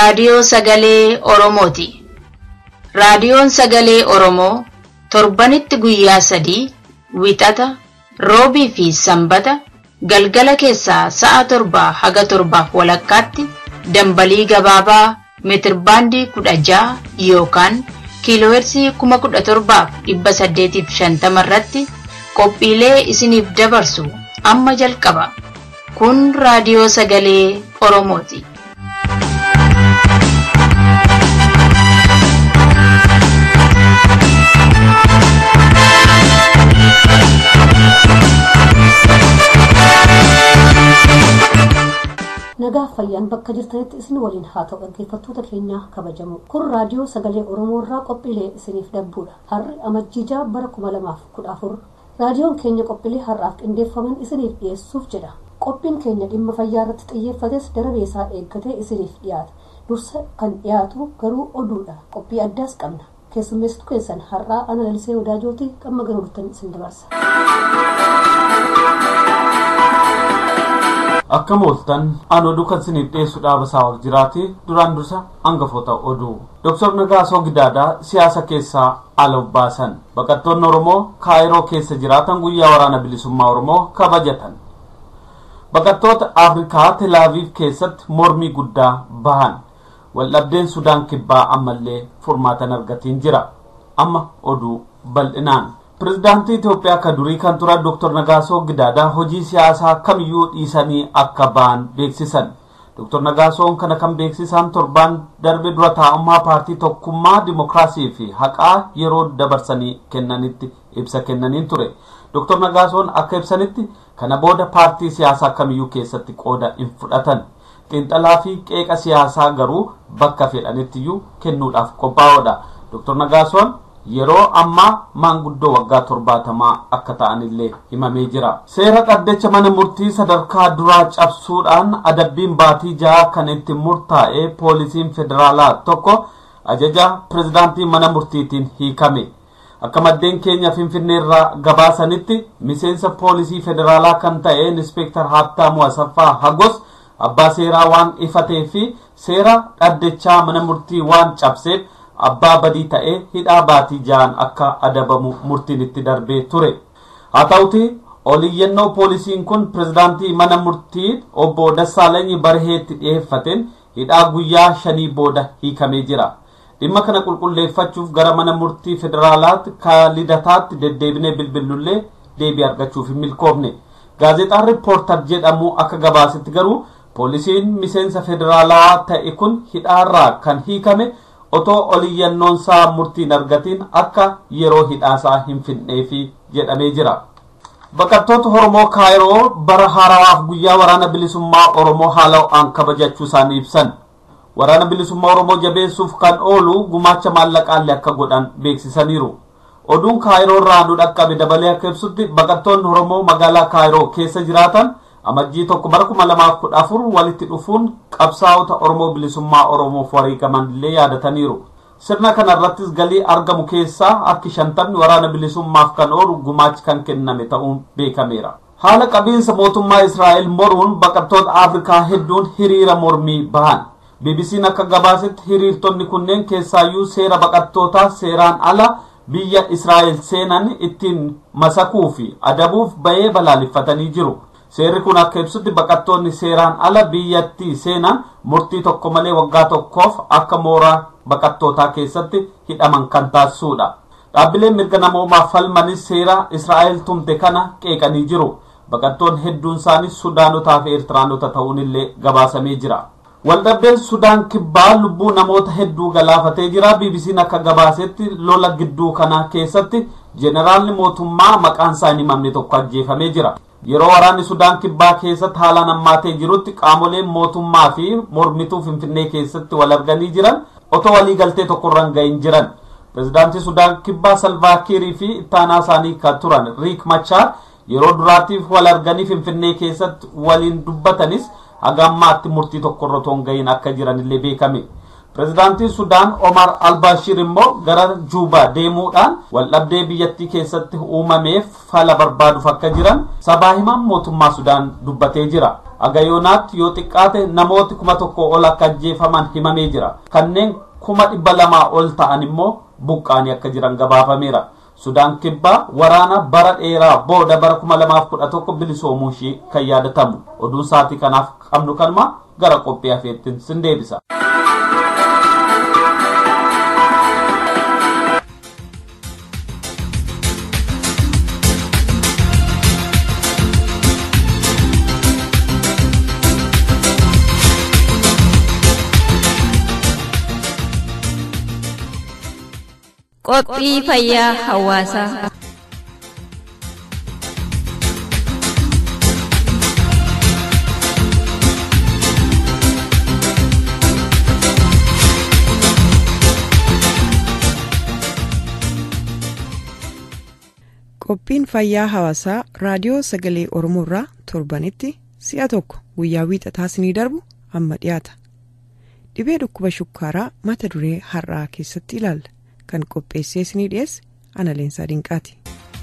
Raadiyoo Sagalee Oromooti. Raadiyoon Sagalee Oromoo torbanitti guyyaa sadii wixata roobii fi sanbata galgala keessaa sa'a torbaa haga torbaaf walakkaatti dambalii gabaabaa meetirbaandii kudha ja'a yookaan kiiloohersii kuma kudha torbaaf dhibba saddeetiif shantama irratti qophiilee isiniif dabarsu amma jalqaba. Kun raadiyoo sagalee Oromooti. nagaa fayyaan bakka jirtanitti isin waliin haa ta'u dhaggeeffattoota keenya kabajamu kun raadiyoo sagalee oromoo irraa qophiilee isiniif dabbuudha har'i amajjiijaa bara kuma lamaaf kudha afur raadiyoon keenya qophiilee har'aaf qindeeffaman isiniif dhiyeessuuf jedha qophiin keenya dhimma fayyaa irratti xiyyeeffates darabeesaa eeggatee isiniif dhiyaata dursa kan dhiyaatu garuu oduudha qophii addaas qabna keessummeessitu keessan har'aa ana lalisee wadaajootii qamma garuurtan isin dabarsa. akka mooltan an oduu kan isiniif dhiyeessu dhaaba isaa jiraate duraan dursa hangafoota oduu Dr. Nagaasoo Gidaadaa siyaasa keessaa ala baasan baqattoonni Oromoo kaayiroo keessa jiraatan guyyaa waraana bilisummaa Oromoo kabajatan baqattoota Afrikaa Telaaviif keessatti mormii guddaa bahan waldhabdeen Sudaan kibbaa ammallee furmaatan argatiin jira amma oduu bal'inaan pirezidaantii Itoophiyaa kan durii kan turan Dr. Nagaasoo Gidaadaa hojii siyaasaa kamiyyuu dhiisanii akka ba'an beeksisan. Dr. Nagaasoon kana kan beeksisan torbaan darbe dura taa'ummaa paartii tokkummaa dimokiraasii fi haqaa yeroo dabarsanii kennanitti ibsa kennaniin ture. Dr. Nagaasoon akka ibsanitti kana booda paartii siyaasaa kamiyyuu keessatti qooda hin fudhatan. Xiinxalaa fi qeeqa siyaasaa garuu bakka fedhanittiyyuu kennuudhaaf qophaa'oodha. Dr. Nagaasoon yeroo ammaa maanguddoo waggaa torbaatamaa akka ta'anillee himamee jira seera dhaddacha mana murtii sadarkaa duraa cabsuudhaan adabbiin baatii ja'a kan itti murtaa'e poolisiin federaalaa tokko ajaja pirezidaantii mana murtiitiin hiikame akka maddeen keenya finfinneerraa gabaasanitti miseensa poolisii federaalaa kan ta'e inspektar haabtaamuu asaffaa hagos abbaa seeraa waan ifatee fi seera dhaddachaa mana murtii waan cabseef abbaa badii ta'ee hidhaa baatii ja'an akka adabamu murtiin itti darbee ture haa ta'uti oliyyannoo poolisiin kun pirezidaantii mana murtii obbo Dassaalanyi Barheetti dhiyeeffateen hidhaa guyyaa shanii booda hiikamee jira dhimma kana qulqulleeffachuuf gara mana murtii federaalaatti kaalidataatti deddeebinee bilbillullee deebii argachuuf hin milkoofne gaazexaan riippoortar jedhamu akka gabaasetti garuu poolisiin miseensa federaalaa ta'e kun hidhaarraa kan hiikame otoo oliyyannoonsaa murtiin argatiin akka yeroo hidhaasaa hin fidneefi jedhamee jira. Baqattoota Oromoo Kaayiroo bara haarawaaf guyyaa waraana bilisummaa Oromoo haala ho'aan kabajachuu isaanii ibsan. Waraana bilisummaa Oromoo jabeessuuf kan oolu gumaacha maallaqaallee akka godhan beeksisaniiru. Oduun Kaayiroo irraa nu dhaqqabe dabalee akka ibsutti baqattoonni Oromoo magaalaa Kaayiroo keessa jiraatan amajjii tokko bara kuma lamaaf kudha afur walitti dhufuun qabsaa'ota oromoo bilisummaa oromoof wareegaman illee yaadataniiru sirna kana irrattis galii argamu keessaa harki shantamni waraana bilisummaaf kan oolu gumaachi kan kenname ta'uun beekameera haala qabiinsa mootummaa israa'el moruun baqattoota afrikaa hedduun hiriira mormii bahan bbc'n akka gabaasetti hiriirtonni kunneen keessaayyuu seera baqattootaa seeraan ala biyya israa'el seenan ittiin masakuu fi adabuuf bahee balaaleffatanii jiru seerri kun akka ibsutti baqattoonni seeraan ala biyyattii seenan murtii tokko malee waggaa tokkoof akka mooraa baqattootaa keessatti hidhaman kan taasisuudha dhaabbileen mirga namoomaa falmanis seera israa'el tumte kana qeeqanii jiru baqattoonni hedduun isaanii sudaanotaa fi eertiraanota ta'uunillee gabaasamee jira waldhabdeen sudaan kibbaa lubbuu namoota hedduu galaafatee jira bbc'n akka gabaasetti lola gidduu kana keessatti jeenaraalli mootummaa maqaan isaa hin himamne tokko ajjeefamee jira yeroo waraanni sudaan kibbaa keessatti haalaan hammaatee jirutti qaamoleen mootummaa fi mormituu finfinnee keessatti wal arganii jiran otoo walii galtee tokkorra hin gahin jiran pirezidaantii sudaan kibbaa salvaakiirii fi ittaanaa isaanii kan turan riik machaar yeroo duraatiif wal arganii finfinnee keessatti waliin dubbatanis haga ammaatti murtii tokkorra otoo hin gahin akka jiranillee beekame pirezidaantiin sudaan omar albashir immoo gara juubaa deemuudhaan waldhabdee biyyattii keessatti uumameef fala barbaaduuf akka jiran sabaa himaan mootummaa sudaan dubbatee jira Aga yoonaatti yoo xiqqaate namooti kuma tokko ol akka ajjeefaman himamee jira. Kanneen kuma dhibba lamaa ol ta'an immoo buqqaanii akka jiran gabaafameera. Sudaan kibbaa waraana bara dheeraa booda bara kuma lamaaf kudha tokko bilisoomuu ishee kan yaadatamu. Oduun sa'aatii kanaaf qabnu kanuma gara qophii hafeettiin sin deebisa. Qophii fayyaa hawaasaa. Qophiin fayyaa hawaasaa raadiyoo sagalee Oromoo irraa torbanitti si'a tokko guyyaa wiixataa isinii darbu amma dhiyaata. Dhibee dhukkuba shukkaaraa mata duree har'aa keessatti ilaalla. Kan qopheessee isinii dhiyeesse ana leensaa dinqaati.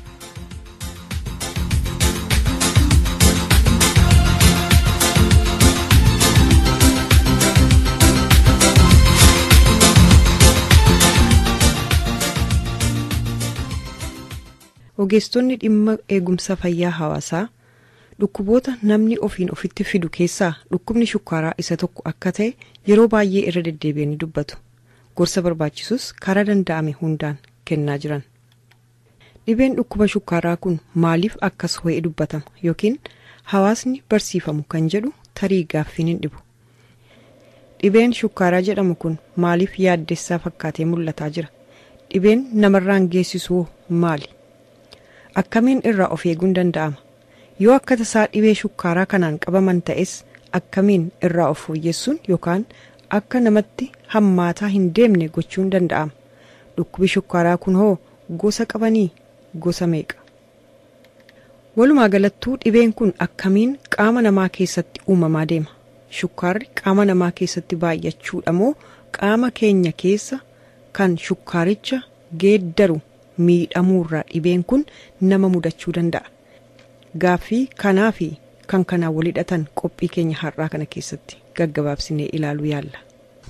Ogeessonni dhimma eegumsa fayyaa hawaasaa dhukkuboota namni ofiin ofitti fidu keessaa dhukkubni shukkaaraa isa tokko akka ta'e yeroo baay'ee irra deddeebi'anii dubbatu. Gorsa barbaachisus karaa danda'ame hundaan kennaa jiran. Dhibeen dhukkuba shukkaaraa kun maaliif akkas ho'ee dubbatama yookiin hawaasni barsiifamu kan jedhu tarii gaaffiin hin dhibu. Dhibeen shukkaaraa jedhamu kun maaliif yaaddessaa fakkaatee mul'ataa jira? Dhibeen namarraan geessisu maali? Akkamiin irraa of eeguun danda'ama? Yoo akka tasaa dhibee shukkaaraa kanaan qabaman ta'es akkamiin irraa of fooyyessuun yookaan akka namatti hammaataa hin deemne gochuun danda'ama. Dhukkubi shukkaaraa kun hoo gosa qabanii gosa meeqa? Walumaa galattuu dhibeen kun akkamiin qaama namaa keessatti uumamaa deema? Shukkaarri qaama namaa keessatti baay'achuudha moo qaama keenya keessa kan shukkaaricha geeddaru miidhamuurraa dhibeen kun nama mudachuu danda'a? Gaaffii kanaa fi kan kanaan wal hidhatan qophii keenya har'aa kana keessatti gaggabaabsinee ilaaluu yaalla.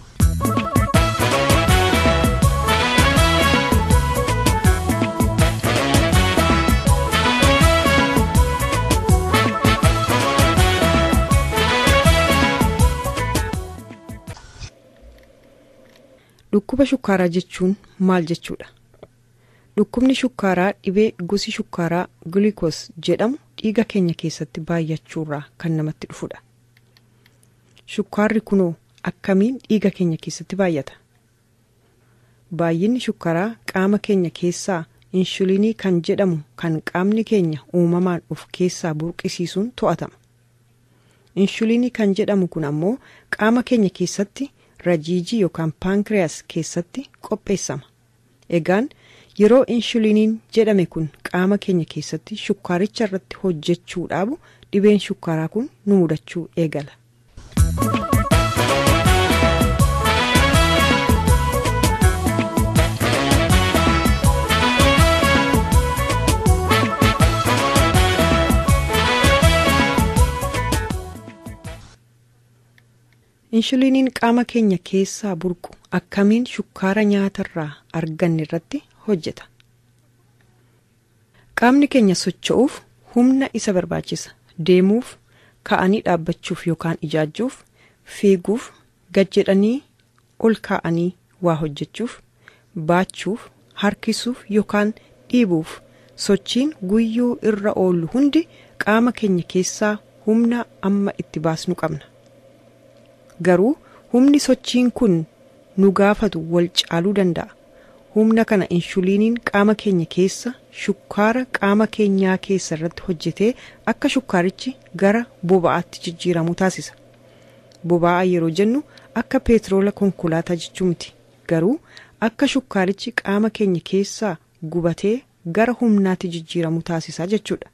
Dhukkuba shukkaaraa jechuun maal jechuudha? Dhukkubni shukkaaraa dhibee gosi shukkaaraa gulukoos jedhamu dhiiga keenya keessatti baay'achuurraa kan namatti dhufudha. Shukkaarri kunoo akkamiin dhiiga keenya keessatti baay'ata? Baay'inni shukkaaraa qaama keenya keessaa inshuliinii kan jedhamu kan qaamni keenya uumamaan of keessaa burqisiisuun to'atama. Inshuliinii kan jedhamu kun ammoo qaama keenya keessatti rajiijii yookaan paankiriyaas keessatti qopheessama. Egaan yeroo inshuliiniin jedhame kun qaama keenya keessatti shukkaaricha irratti hojjechuu dhaabu dhibeen shukkaaraa kun nu mudachuu eegala. Inshuliiniin qaama keenya keessaa burqu akkamiin shukkaara nyaatarraa arganne irratti hojjeta. Qaamni keenya socho'uuf humna isa barbaachisa. Deemuuf, ka'anii dhaabbachuuf yookaan ijaajuuf, fiiguuf, gad jedhanii ol kaa'anii waa hojjechuuf, baachuuf, harkisuuf yookaan dhiibuuf sochiin guyyuu irra oollu hundi qaama keenya keessaa humna amma itti baasnu qabna. Garuu humni sochiin kun nu gaafatu wal caaluu danda'a. Humna kana inshuliiniin qaama keenya keessa shukkaara qaama keenyaa keessa irratti hojjetee akka shukkaarichi gara boba'aatti jijjiiramu taasisa. Boba'aa yeroo jennu akka peetiroola konkolaataa jechuu miti. Garuu akka shukkaarichi qaama keenya keessaa gubatee gara humnaatti jijjiiramu taasisa jechuudha.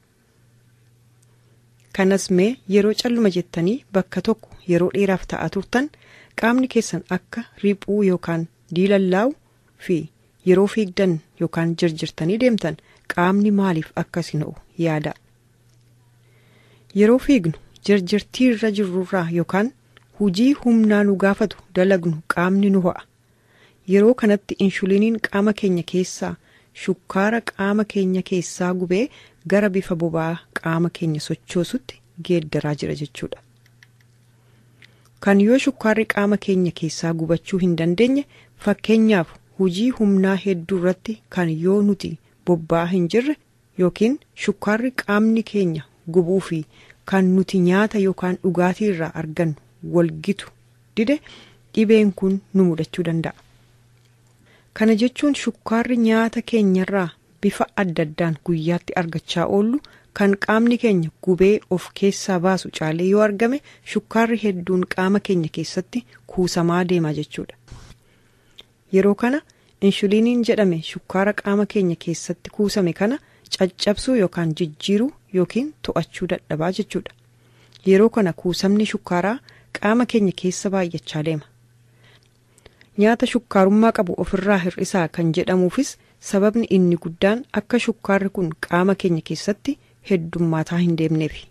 Kanas mee yeroo calluma jettanii bakka tokko yeroo dheeraaf ta'aa turtan qaamni keessan akka riphuu yookaan diilallaa'u fi yeroo fiigdan yookaan jirjirtanii deemtan qaamni maaliif akkas hin ho'u yaada. Yeroo fiignu jirjirtii irra jirrurraa yookaan hujii humnaa nu gaafatu dalagnu qaamni nu ho'a yeroo kanatti inshuliiniin qaama keenya keessaa shukkaara qaama keenya keessaa gubee gara bifa boba'aa qaama keenya sochoosutti geeddaraa jira jechuudha. kan yoo shukkaarri qaama keenya keessaa gubachuu hin dandeenye fakkeenyaaf hujii humnaa hedduu irratti kan yoo nuti bobba'aa hin jirre yookiin shukkaarri qaamni keenya gubuu fi kan nuti nyaata yookaan dhugaatii irraa argannu walgitu dide dhibeen kun nu mudachuu danda'a. Kana jechuun shukkaarri nyaata keenyarraa bifa adda addaan guyyaatti argachaa oollu kan qaamni keenya gubee of keessaa baasu caalee yoo argame shukkaarri hedduun qaama keenya keessatti kuusamaa deema jechuudha. Yeroo kana inshuliiniin jedhame shukkaara qaama keenya keessatti kuusame kana caccabsuu yookaan jijjiiruu yookiin to'achuu dadhabaa jechuudha. Yeroo kana kuusamni shukkaaraa qaama keenya keessa baay'achaa deema. Nyaata shukkaarummaa qabu ofirraa hir'isaa kan jedhamuufis sababni inni guddaan akka shukkaarri kun qaama keenya keessatti heddummaataa hin deemneefi.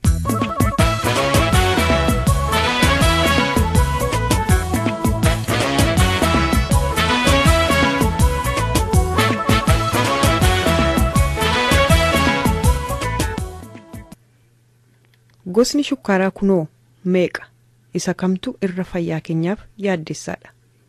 Gosni shukkaaraa kunoo meeqa? Isa kamtu irra fayyaa keenyaaf yaaddessaadha?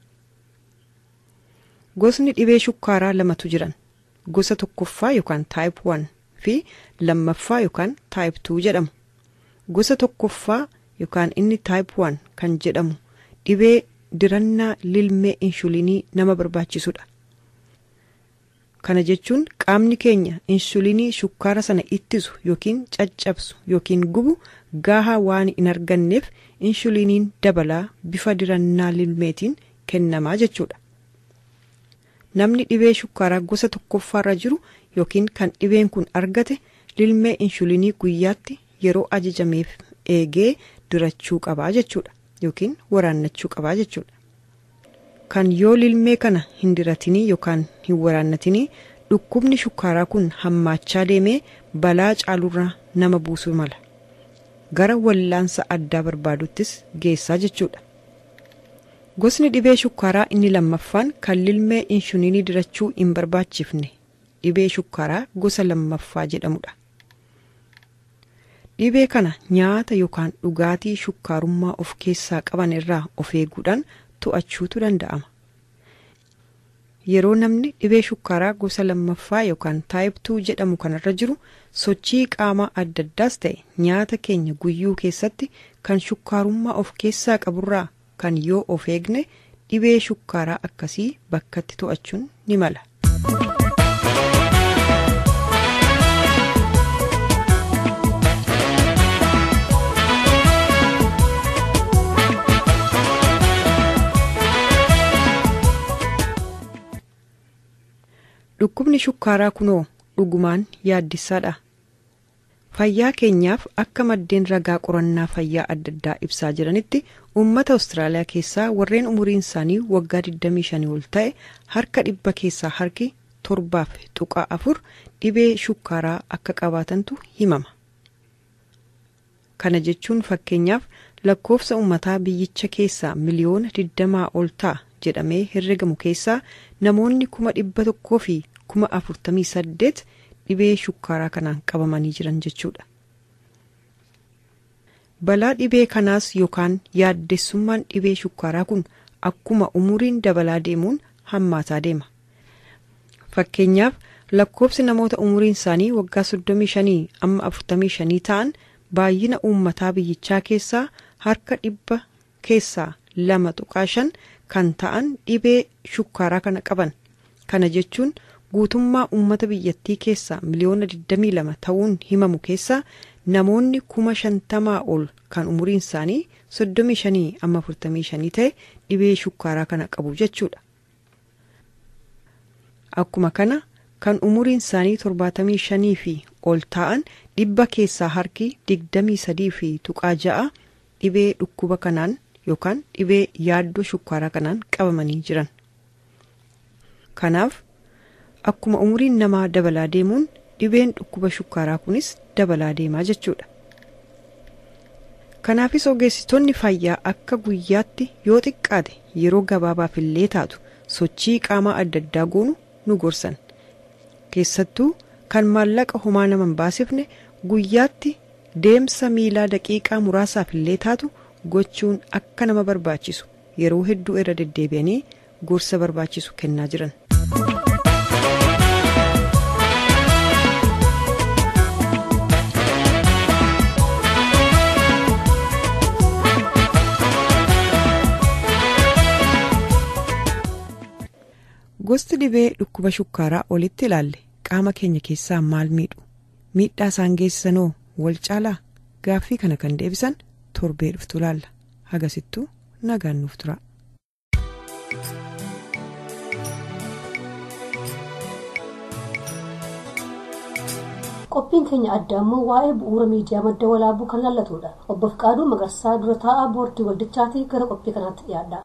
Gosni dhibee shukkaaraa lamatu jiran. Gosa tokkoffaa yookaan taayip 1 fi lammaffaa yookaan taayip 2 jedhamu. Gosa tokkoffaa yookaan inni taayip 1 kan jedhamu dhibee dirannaa lilmee inshulinii nama barbaachisudha. Kana jechuun qaamni keenya inshulinii shukkaara sana ittisu yookiin caccabsu yookiin gubu gahaa waan hin arganneef inshuliniin dabalaa bifa dirannaa lilmeetiin kennamaa jechuudha. Namni dhibee shukkaaraa gosa tokkoffaarra jiru yookiin kan dhibeen kun argate lilmee inshulinii guyyaatti yeroo ajajameef eegee dirachuu qabaa jechuudha yookiin waraannachuu qabaa jechuudha. Kan yoo lilmee kana hin diratinii yookaan hin waraannatinii dhukkubni shukkaaraa kun hammaachaa deemee balaa caalurraa nama buusuu mala. Gara wallaansa addaa barbaaduttis geessaa jechuudha. Gosni dhibee shukkaaraa inni lammaffaan kan lilmee inshulinii dirachuu hin barbaachifne dhibee shukkaaraa gosa lammaffaa jedhamudha. Dhibee kana nyaata yookaan dhugaatii shukkaarummaa of keessaa qaban irraa of eeguudhaan to'achuutu danda'ama. Yeroo namni dhibee shukkaaraa gosa lammaffaa yookaan taayiptuu jedhamu kanarra jiru sochii qaamaa adda addaas ta'e nyaata keenya guyyuu keessatti kan shukkaarummaa of keessaa qaburraa kan yoo of eegne dhibee shukkaaraa akkasii bakkatti to'achuun ni mala. Dhukkubni shukkaaraa kunoo dhugumaan yaaddessaadha. Fayyaa keenyaaf akka maddeen ragaa qorannaa fayyaa adda addaa ibsaa jiranitti uummata Awustiraaliyaa keessaa warreen umuriin isaanii waggaa 25 ol ta'e harka dhibba keessaa harki torbaaf tuqaa afur dhibee shukkaaraa akka qabaatantu himama. Kana jechuun fakkeenyaaf lakkoofsa uummataa biyyicha keessaa miliyoona 20 ol ta'a jedhamee herregamu keessaa namoonni kuma dhibba tokkoo fi kuma afurtamii saddeet dhibee shukkaaraa kanaan qabamanii jiran jechuudha. Balaa dhibee kanaas yookaan yaaddessummaan dhibee shukkaaraa kun akkuma umuriin dabalaa deemuun hammaataa deema. Fakkeenyaaf lakkoofsi namoota umuriin isaanii waggaa 35 amma 45 ta'an baay'ina uummataa biyyichaa keessaa harka dhibba keessaa lama tuqaa shan kan ta'an dhibee shukkaaraa kana qaban. Kana jechuun guutummaa uummata biyyattii keessaa miliyoona 22 ta'uun himamu keessaa namoonni kuma shantamaa ol kan umuriin isaanii 35 amma 45 ta'e dhibee shukkaaraa kana qabu jechuudha. Akkuma kana kan umuriin isaanii 75 fi ol ta'an dhibba keessaa harki 23 fi tuqaa ja'a dhibee dhukkuba kanaan yookaan dhibee yaaddoo shukkaaraa kanaan qabamanii jiran. Kanaaf akkuma umuriin namaa dabalaa deemuun dhibeen dhukkuba shukkaaraa kunis dabalaa deemaa jechuudha. kanaafis ogeessitoonni fayyaa akka guyyaatti yoo xiqqaate yeroo gabaabaaf illee taatu sochii qaamaa adda addaa goonu nu gorsan keessattuu kan maallaqa homaa nama hin baasifne guyyaatti deemsa miilaa daqiiqaa muraasaaf illee taatu gochuun akka nama barbaachisu yeroo hedduu irra deddeebi'anii gorsa barbaachisu kennaa jiran. gosti dhibee dhukkuba shukkaaraa olitti ilaalle qaama keenya keessaa maal miidhu miidhaa isaan geessisanoo wal caalaa gaaffii kana kan deebisan torbee dhuftu ilaalla hagasittuu nagaan nuuf tura. qophiin keenya adda ammoo waa'ee bu'uura miidiyaa madda walaabuu kan laallatudha obbo Fiqaaduu Magarsaa dura taa'aa boordii waldichaatii gara qophii kanaatti dhiyaadha.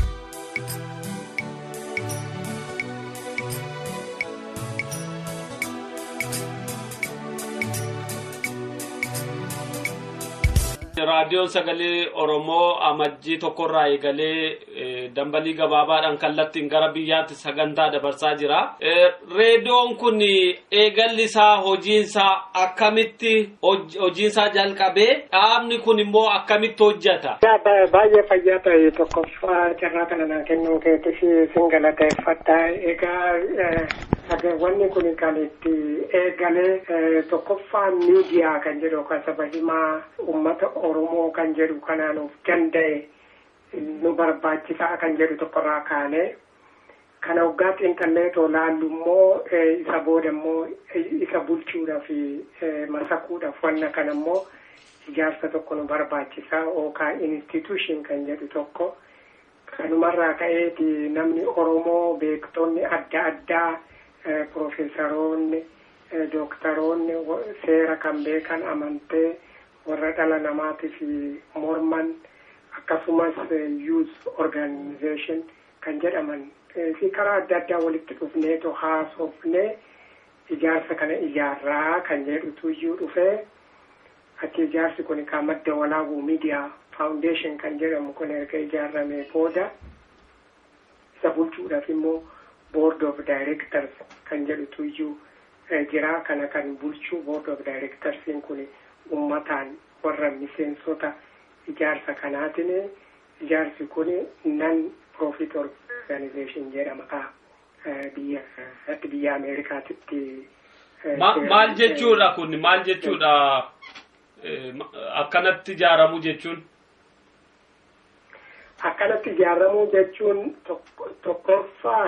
raadiyoon sagalee oromoo amajjii tokkorraa eegalee dambalii gabaabaadhaan kallattiin gara biyyaatti sagantaa dabarsaa jira. reediyoon kun eegalli isaa hojiinsaa akkamitti hojiinsaa jalqabee dhaabni kun immoo akkamitti hojjeta. baay'ee fayyaa ta'e tokkoffaa carraa kana naa kennuu keetti sin galateeffadha egaa wanni kun kan itti eegalee tokkoffaa miidiyaa kan jedhu kan saba himaa ummata oromoo kan jedhu kanaan of danda'e nu barbaachisaa kan jedhu tokkorraa kaanee kana waggaa xiinxallee too laallu immoo isa booda immoo isa bulchuudhaaf masakuudhaaf wanna kana immoo ijaarsa tokko nu barbaachisaa yookaan institution kan jedhu tokko kanumarraa ka'eeti namni oromoo beektonni adda addaa Profeesaroonni dooktaroonni seera kan beekan amantee warra dhala namaatiif morman akkasumas youth organization kan jedhaman fi karaa adda addaa walitti dhufneetu haasofnee ijaarsa kana ijaarraa kan jedhutu iyyuu dhufee achi ijaarsi kun kan madda walaabuu miidiyaa faawundeeshin kan jedhamu kun erga ijaarramee booda isa bulchuudhaaf immoo board of directors kan jedhutu iyyuu jira kana kan bulchuu board of directorsiin kun ummataan warra miseensota ijaarsa kanaatiin ijaarsi kun nan profit organization jedhama biyya biyya ameerikaatitti. maal jechuudha kun maal jechuudha akkanatti ijaaramu jechuun. akkanatti ijaaramu jechuun tokkoffaa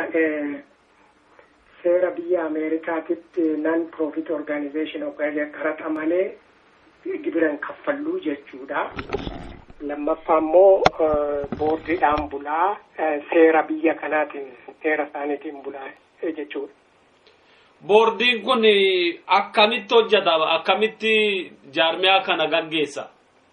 seera biyya ameerikaatitti nan profit organization qaraxa malee gibiran kaffalluu jechuudha. lammaffaa immoo boordiidhaan bulaa seera biyya kanaatiin seera isaaniitiin bulaa jechuudha. Boordiin kun akkamitti hojjeta akkamitti jaarmiyaa kana gaggeessa?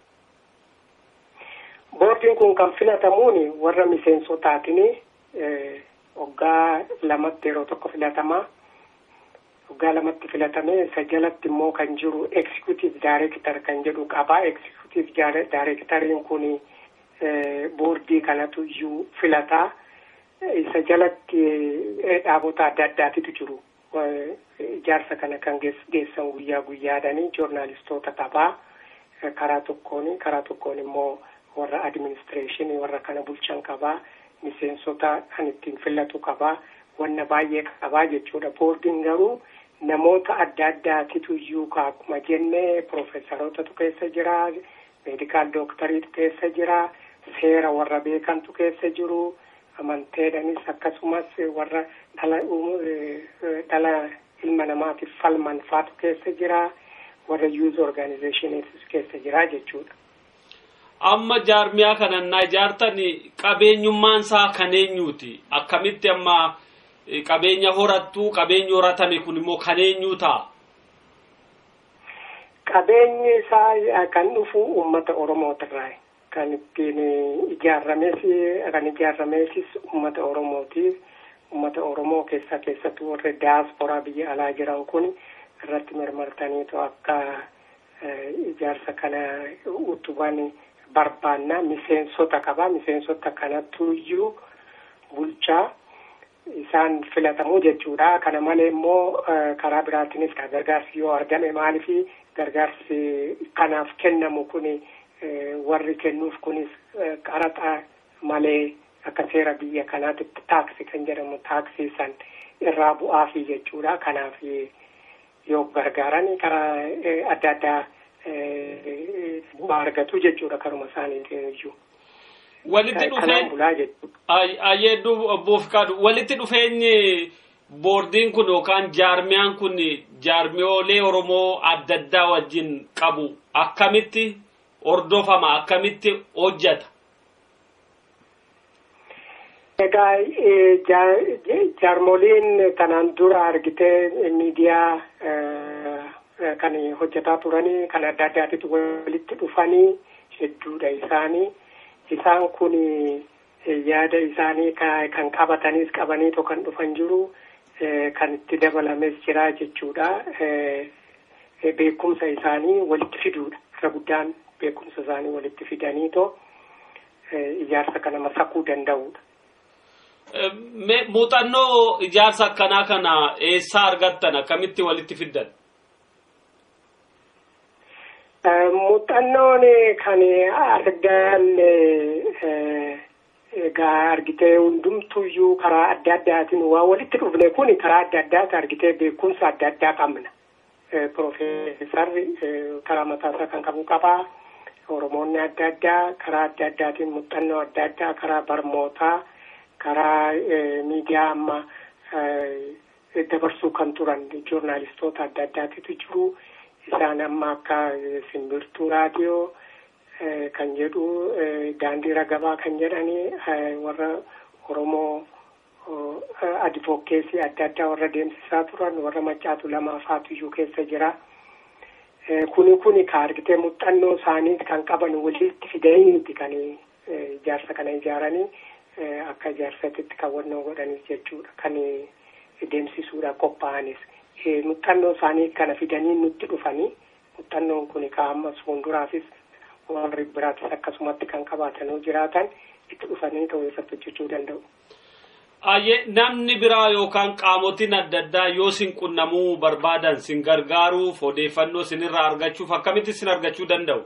Boordiin kun kan filatamuun warra miseensotaatiin waggaa lamatti yeroo tokko filatamaa waggaa lamatti filatamee isa jalatti immoo kan jiru executive director kan jedhu qabaa executive directoriin kun boordii kanatu iyyuu filataa isa jalatti dhaabota adda addaatitu jiru ijaarsa kana kan geessan guyyaa guyyaadhanii joornaalistoota qabaa karaa tokkoon karaa tokkoon immoo warra administreeshinii warra kana bulchan qabaa miseensota kan ittiin filatu qabaa wanna baay'ee qabaa jechuudha boordiin garuu namoota adda addaatitu iyyuu akkuma jenne profeesarootatu keessa jira meedikaal dooktariitu keessa jira seera warra beekantu keessa jiru amanteedhanis akkasumas warra dhala dhala ilma namaatiif falman faatu keessa jira warra yuuz organizeeshiniitis keessa jira jechuudha. amma jaarmiyaa kanannaa ijaartan qabeenyummaan isaa kan eenyuuti akkamitti amma qabeenya horattu qabeenyi horatame kun immoo kan eenyuu ta'a. Qabeenyi isaa kan dhufu uummata Oromootirraa kan ittiin ijaarames kan ijaarameesis uummata Oromooti. Uummata Oromoo keessa keessattuu warri daasporaa biyya alaa jiran kun irratti marmartaniitu akka ijaarsa kana utuban barbaanna miseensota qaba miseensota kanattu iyyuu bulchaa isaan filatamuu jechuudha kana malee immoo karaa biraatiinis gargaarsi yoo argame maalifi gargaarsi kanaaf kennamu kuni warri kennuuf kunis qaraxa malee akka seera biyya kanaatitti taaksi kan jedhamu taaksii san irraa bu'aafi jechuudha kanaaf yoo gargaaran karaa adda addaa bu'aa argatu jechuudha karuma isaaniitiin iyyuu. Walitti dhufeenyi ayyeedduu boofkaadhu walitti dhufeenyi boordiin kun yookaan jaarmiyaan kun jaarmiyoolee Oromoo adda addaa wajjin qabu akkamitti hordofama akkamitti hojjeta? Egaa jaarmoliin kanaan dura argitee miidiyaa kan hojjetaa turanii kan adda addaatitti walitti dhufanii hedduudha isaanii. Isaan kun yaada isaanii kan qabataniis qabaniitoo kan dhufan jiru kan itti dabalames jira jechuudha. Beekumsa isaanii walitti fiduudha. Irra guddaan beekumsa isaanii walitti fidaniitoo ijaarsa kana masakuu danda'uudha. Muuxannoo ijaarsa akkanaa kana eessaa argattan akkamitti walitti fiddan? Muuxannoon kan argan egaa argitee hundumtuyyuu karaa adda addaatiin waa walitti dhufne kun karaa adda addaati argitee beekumsa adda addaa qabna. Profeesarri karaa mataasaa kan qabu qabaa. Oromoonni adda addaa karaa adda addaatiin muuxannoo adda addaa karaa barmootaa karaa miidiyaa amma dabarsuu kan turan joornaalistoota adda addaatitu jiru. Isaan amma akka simbirtuu raadiyoo kan jedhu daandii ragabaa kan jedhani warra Oromoo advokeesii adda addaa warra deemsisaa turan warra maccaatu lamaa faatuyyuu keessa jira. Kuni kuni ka argitee muuxannoo isaanii kan qaban walitti fidaniiti kan ijaarsa kana ijaaranii akka ijaarsatitti kaawwannoo godhanis jechuudha kan deemsisuudhaaf qophaa'anis. Muuxannoo isaanii kana fidanii nutti dhufanii muuxannoon kun ka ammas fuulduraafis warri biraatis akkasumatti kan qabaatanii jiraatan itti dhufanii ta'uu irratti hojjechuu danda'u. Ayyee namni biraa yookaan qaamotiin adda addaa yoo sin qunnamuu barbaadan sin gargaaruuf odeeffannoo sinirraa argachuuf akkamitti sin argachuu danda'u?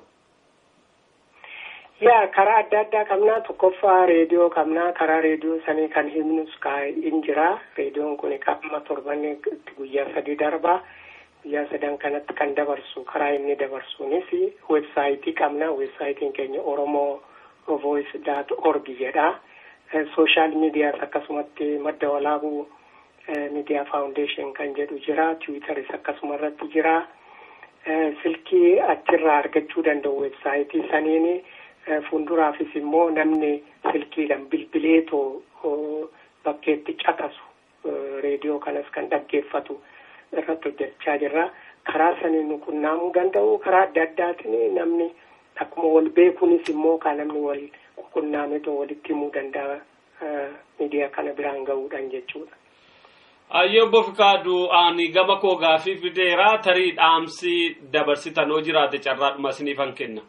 Yaa karaa adda addaa qabnaa tokkoffaa reediyoo qabnaa karaa reediyoo sanii kan himnus hin jira reediyoon kun qaama torbanni guyyaa sadii darba guyyaa sadan kanatti kan dabarsu karaa inni dabarsuunis weebsaayitii qabna weebsaayitiin keenya oromoo voice dot org jedha sooshaal miidiyaas akkasumatti madda walaabuu miidiyaa faawundeeshin kan jedhu jira tiwiitaris akkasuma irratti jira silkii achirraa argachuu danda'u weebsaayitii saniini. fuulduraafis immoo namni silkiidhaan bilbileetoo bakkeetti caqasu reediyoo kanas kan dhaggeeffatu irratti hojjechaa jirra. Karaa saniin nu qunnamuu danda'u karaa adda addaatiin namni akkuma wal beekuunis immoo kan namni wal qunnaametoo walitti himuu danda'a miidiyaa kana biraan gahuudhaan jechuudha. Ayyee obbo Fikaaduu ani gama koo gaafii fideera tarii dhaamsi dabarsitan hoo jiraate carraadhuma isiniifan kenna.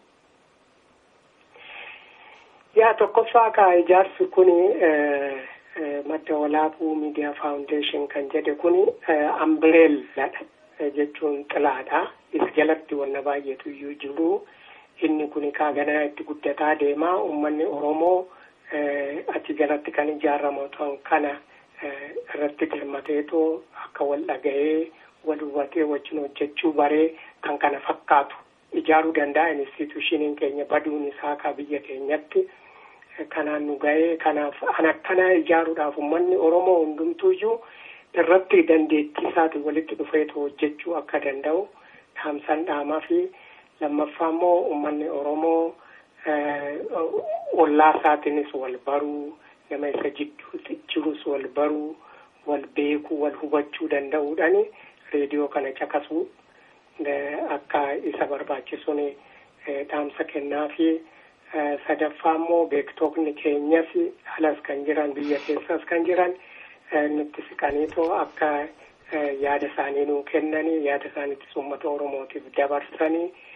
yaa tokkoffaa ka ijaarsi kun madda walaabuu miidiyaa faawundeeshin kan jedhe kun ambireelladha jechuun xilaadha isa jalatti wanna baay'eetu iyyuu jiru inni kun kaa ganaa itti guddataa deemaa uummanni oromoo achi jalatti kan ijaaramu kana irratti dirmateetoo akka wal dhaga'ee wal hubatee wajjin hojjechuu baree kan kana fakkaatu ijaaruu danda'a institushiniin keenya baduun isaa ka biyya keenyatti kanaan nu ga'ee kanaaf an akkanaa ijaaruudhaaf uummanni oromoo hundumtuuyyuu irratti dandeettii isaatiin walitti dhufeetu hojjechuu akka danda'u dhaamsan dhaamaa fi lammaffaa immoo uummanni oromoo ollaa isaatiinis wal baruu nama isa jidduutti jirus wal baruu wal beekuu wal hubachuu danda'uudhaan reediyoo kana caqasuu akka isa barbaachisuun dhaamsa kennaa fi sadaffaa immoo beektoonni keenyas alas kan jiran biyya keessas kan jiran nutti siqaniitoo akka yaada isaanii nuu kennanii yaada isaaniittis uummata oromootiif dabarsanii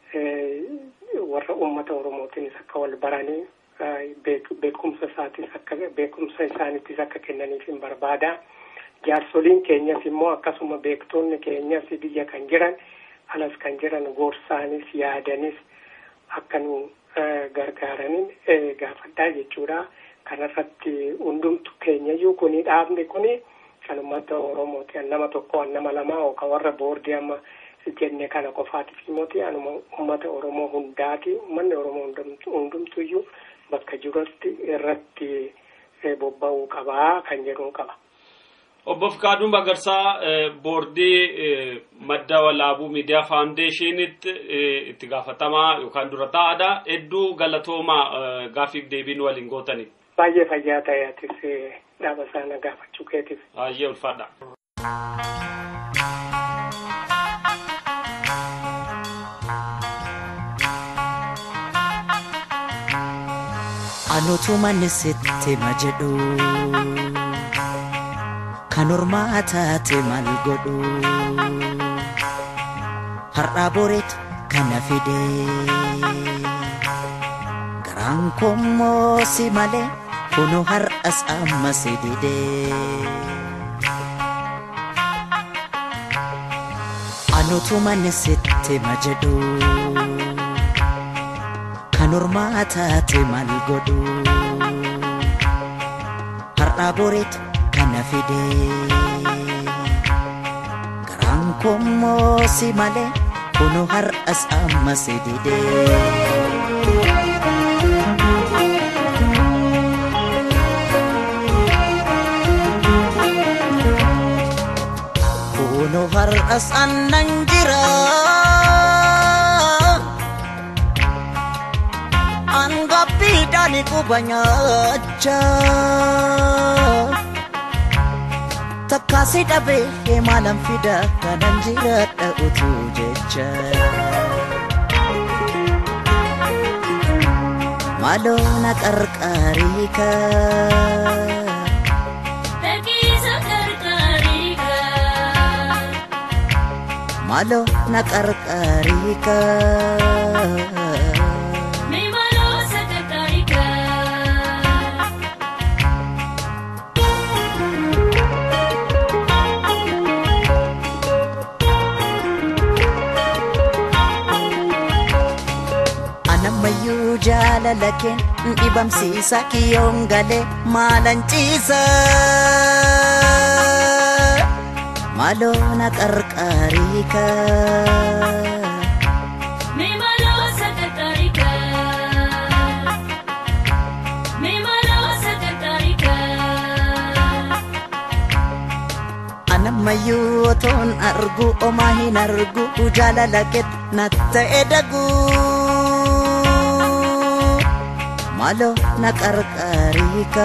warra uummata oromootiinis akka wal baranii beekumsa isaatis akka beekumsa isaanittis akka kennaniif hin barbaada. Jaarsoliin keenyas immoo akkasuma beektoonni keenyas biyya kan jiran alas kan jiran gorsaanis yaadanis akka nu gargaaranin gaafadhaa jechuudha. Kanarratti hundumtu keenyayyuu kuni dhaabni kuni kan uummata Oromooti. An nama tokko an nama lamaa yookaan warra boordii amma jenne kana qofaatiif immooti anuma uummata Oromoo hundaati. Uummanni Oromoo hundumtuyyuu bakka jirutti irratti bobba'uu qabaa kan jedhuun qaba. Obbo Fikaaduun Magarsaa boordii madda walaabuu miidiyaa faawundeeshiniitti itti gaafatamaa yookaan dura taa'aadha. Hedduu galatoomaa gaafiif deebiin waliin gootanii. Baay'ee fayyaa ta'e atis dhaaba sana gaafachuu keetiif. Baay'ee ulfaadha. Anutuma sitti ma jedhu kan ormaa taate maal godhu har'aa boreetu kana fide garaan kommoo si malee kunu har'as amma si dide. Anutuma sitti ma jedhu kan ormaa taate maal godhu har'aa boreetu kana fide garaan kommoo si malee kunu har'as amma si dide. Kunu har'as annan jira. Angappiidhaan quba nyaachaa. takkaasi dhabee maalan fida kanan jiraadha utuu jecha maaloo na qarqaarii maaloo na qarqaarii anammayyuu jaalala keen dhibamsiisa kiyyoon galee maalan ciisa maaloo na qarqaarii anammayyuu otoon argu omaa hin argu jaalala keet na ta'e daguu malo na qarqarika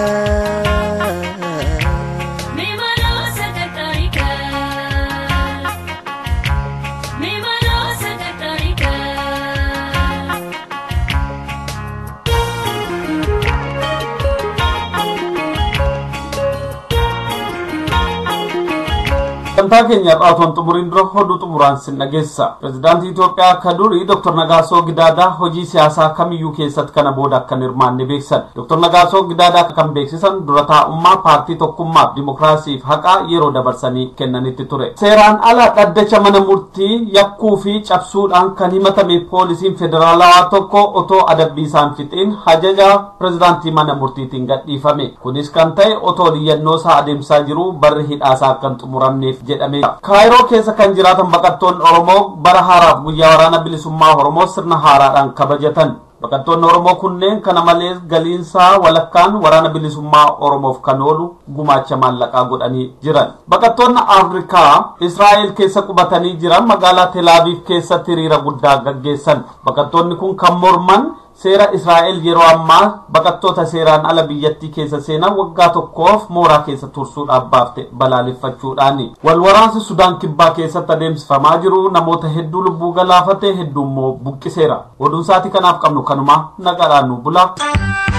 sagantaa keenya irraa xumuriin dura hoduu xumuraan sin dhageessa pirezidaantii itoophiyaa akka durii dr nagaasoo gidaadaa hojii siyaasaa kamiyyuu keessatti kana booda akka hin hirmaanne beeksisan dr nagaasoo gidaadaa kan beeksisan dura taa'ummaa paartii tokkummaaf dimokiraasiif haqaa yeroo dabarsanii kennanitti ture seeraan ala dhaddacha mana murtii yakkuu fi cabsuudhaan kan himatame poolisiin federaalawaa tokko otoo adabbii isaan fixiin hajaja pirezidaantii mana murtiitiin gadhiifame kunis kan ta'e otoo liyyannoo isaa adeemsaa jiru barri hidhaasaa akka hin xumuramneef jedhame kaayiroo keessa kan jiraatan baqattoonni oromoo bara haaraaf guyyaa waraana bilisummaa oromoo sirna haaraadhaan kabajatan baqattoonni oromoo kunneen kana malees galiinsaa walakkaan waraana bilisummaa oromoof kan oolu gumaacha maallaqaa godhanii jiran baqattoonni afrikaa israa'el keessa qubatanii jiran magaalaa telaaviif keessatti hiriira guddaa gaggeessan baqattoonni kun kan morman seera israa'el yeroo ammaa baqattoota seeraan ala biyyattii keessa seenan waggaa tokkoof mooraa keessa tursuudhaaf baafte balaaleffachuudhaani walwaraansi sudaan kibbaa keessatti adeemsifamaa jiru namoota hedduu lubbuu galaafate hedduu immoo buqqiseera oduun saatii kanaaf qabnu kanuma nagaadhaan nu bula.